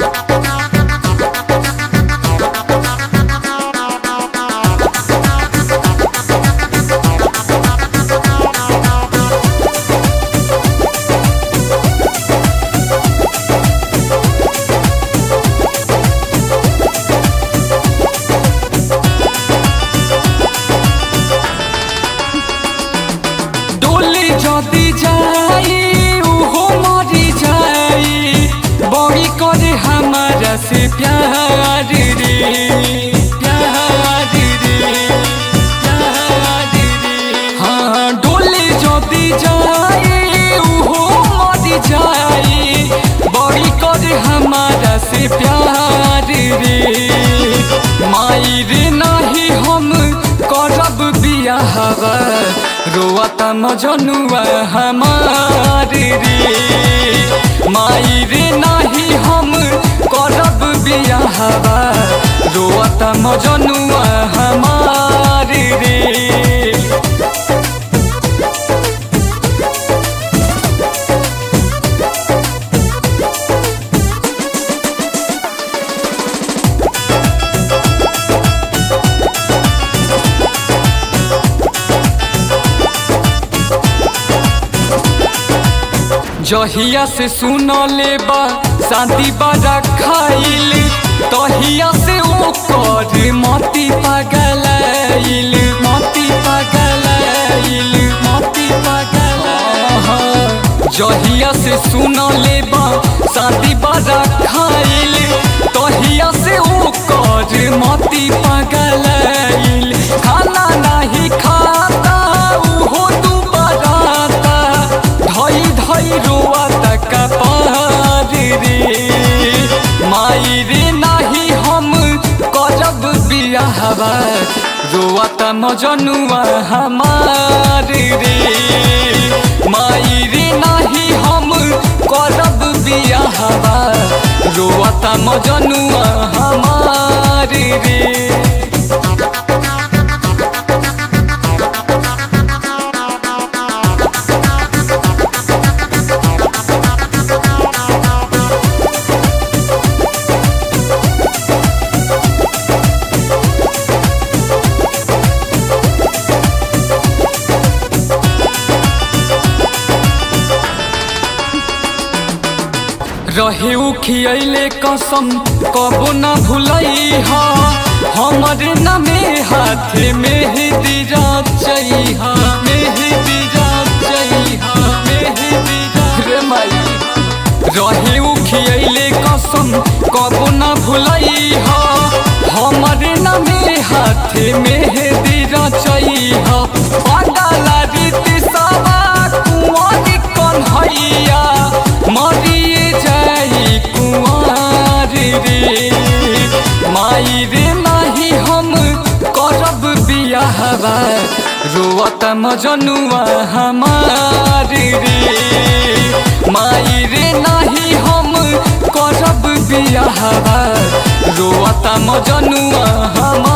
डोली जदी जाई उहो मरी जाई बड़ी करे हमारा से प्यार रे प्यार रे प्यार रे हाँ डोली जदी जाई उहो मरी जाई बड़ी करे हमारा से प्यार रे माई रे नाही हम करब बियाहवा रोआता मजनुआ हमार रे माई रे नाही हम करब बियाहवा रोआता मजनुआ हमार रे जहिया से सुन लेबा शांति बड़ा खाइल तहिया से ओकर मती पगलाइल मती पगलाइल मती पगलाइल जहिया से सुन लेबा शांति बड़ा खाइल तहिया से ओकर मती पगलाइल खाना नहीं खाता उहो तू बराता धई धई रोआ तक पार रे माई रे नाही हम करब बियाहवा रोआ त मजनुआ हमार रे माई रे नाही हम करब बियाहवा रोआ त मजनुआ हमार रे रहे खियले कसम कबो न भुलई हा हमरे नामे हाथ मेहदी रचई हा मेहदी रचई हा मेहदी रे माई रहे खियले कसम कबो न भुलई हा हमरे नामे हाथ मेहदी रचई हा पागला रीति सवा कुंवर कन्हैया मरिए जाई कुंवर रे माई रे नाही हम करब बियाहवा रोअत मजनुआ हमार रे माई रे नाही हम करब बियाहवा रोअत मजनुआ हमार